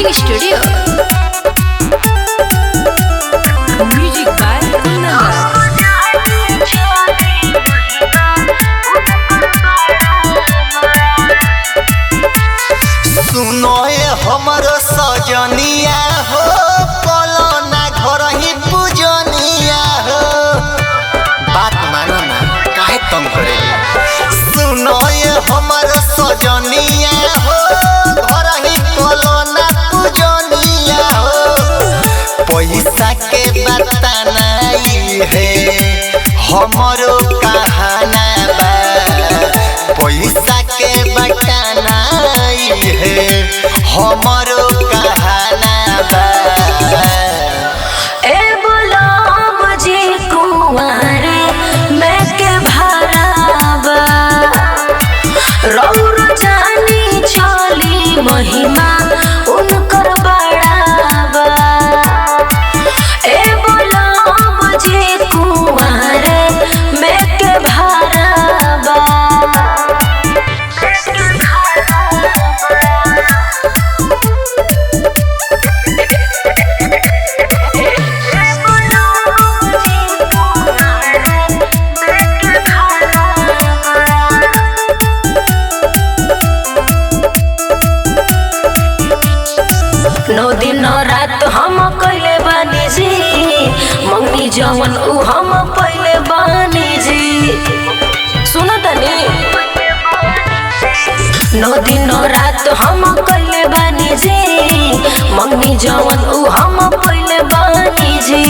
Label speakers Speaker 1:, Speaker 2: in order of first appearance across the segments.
Speaker 1: recording studio. Music by Kundan.
Speaker 2: सुनो ये हमर सजनिया हो कलो ना घर ही पूजनिया हो बात मानो ना काहे तंग करे सुनो ये हमर सजनिया हो घर ही कलो ना पूजनिया हो पैसा के बता नहीं है हमरो कहाना बा पैसा के बटाना है हमरो कहाना बा
Speaker 3: ए बोला मुझे कुंवारे मैं के भराबा रौर जानी चली महिमा उनकर बड़ाबा ए बोला मुझे कुंवारे मैं के भराबा नौ दिन नौ रात हम कैले बानी जी मंगनी जवन उ हम पहले बानी जी सुनो तनी नौ दिन नौ रात हम कैले बानी जी मंगनी जवन उ हम पहले बानी जी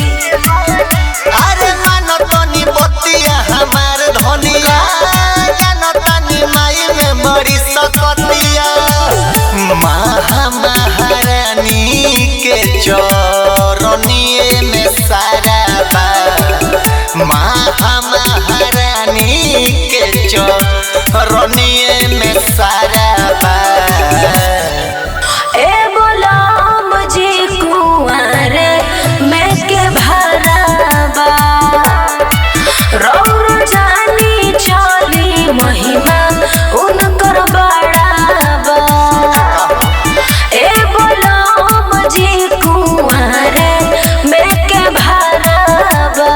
Speaker 2: अरे मानो तनी बतिया हमार धनिया जानो तनी माई में बड़ी सकतिया महा महारानी के चरनिए में सारा बा महा महारानी के चरनिए में सारा बा
Speaker 3: ए बोला मुझे कुंवारे मैं के भराबा रौर जानी चली महिमा उनकर बड़ाबा ए बोला मुझे कुंवारे मैं के भराबा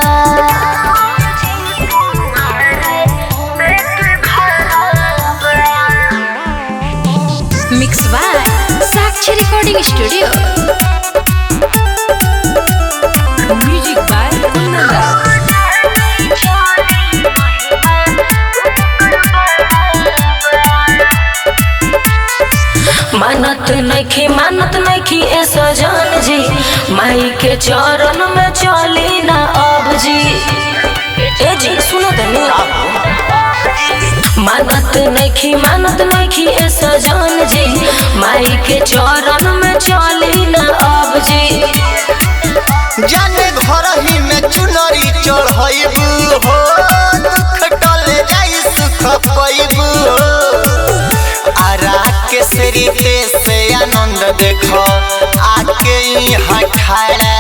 Speaker 1: Mixed by Sakshi Recording Studio. Music by Kundan.
Speaker 3: मानत नखी मानत नखी ए सजन जी माई के चरण में चली ना अब जी ए जी सुनो तनी मानत नखी मानत नखी ए सजन जी माई के चरण में चली ना अब जी
Speaker 2: जाने घर ही में चुनरी चढ़ैबू हो दुख टले जाई सुख पैबू हो आरा के सरिते से आनंद देखो आके यहाँ ठाड़ा